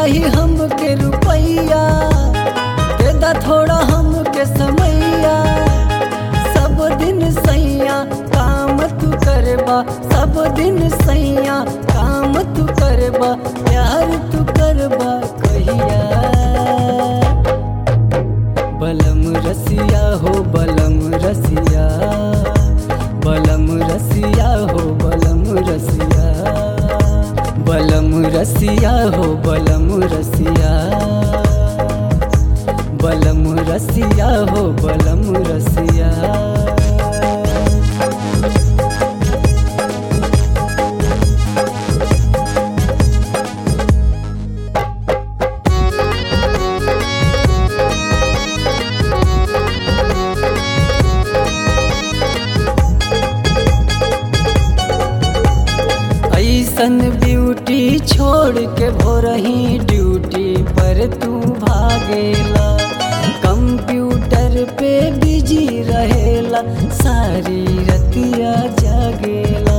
चाहिए हमके रुपैया दे दा थोड़ा हमके समैया सब दिन सैया काम तू करबा सब दिन सैया काम तू करबा प्यार तू करबा कहिया बलम रसिया हो बलम रसिया बलम रसिया हो बलम रसिया बलम रसिया हो बलम रसिया बलम रसिया हो बलम रसिया ऐसन ब्यूटी छोड़ के भोरही ड्यूटी पर तू भागेला कंप्यूटर पे बिजी रहेला सारी रतिया जागेला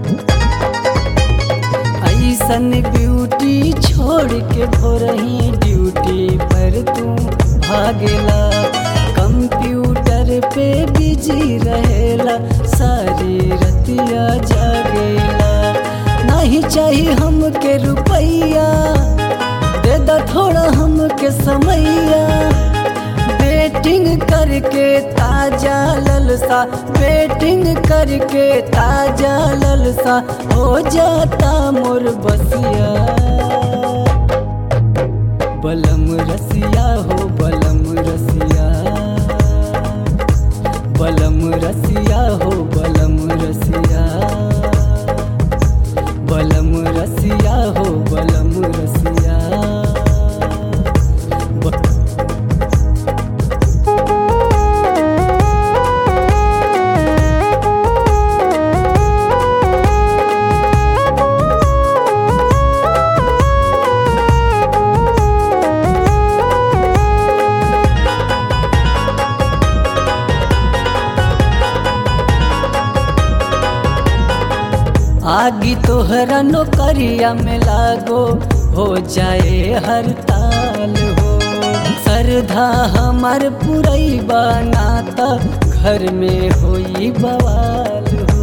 ऐसन ब्यूटी छोड़ के भोरही ड्यूटी पर तू भागेला कंप्यूटर पे बिजी रहेला सारी रतिया जागेला नहीं चाहिए हमके रुपैया दे दा थोड़ा हमके समैया बेटिंग करके ताजा ललसा बेटिंग करके ताजा ललसा हो जाता मोर बसिया बलम रसिया हो बलम रसिया बलम रसिया हो बलम रसिया बलम रसिया हो बलम रसिया ब- आगी तोहरा नौकरिया में लागो हो जाए हर ताल हो सरधा हमार पुरैबा नाता घर में होई बवाल हो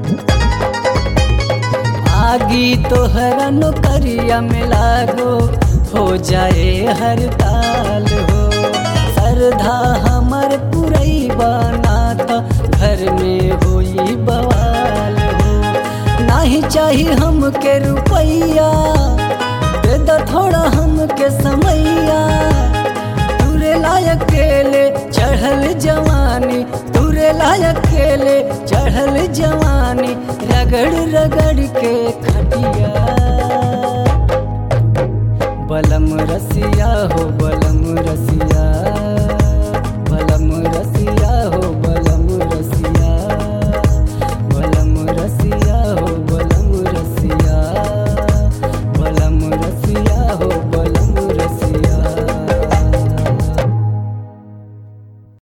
आगी तोहरा नौकरिया में लागो हो जाए हर ताल हो सरधा हमार पुरैबा नाता घर में होई बवाल हो नहीं चाहिए हमके रुपैया दे दा थोड़ा हमके समैया तुरे लायक केले चढ़ल जवानी तुरे लायक केले चढ़ल जवानी रगड़ रगड़ के खटिया बलम रसिया हो बलम रसिया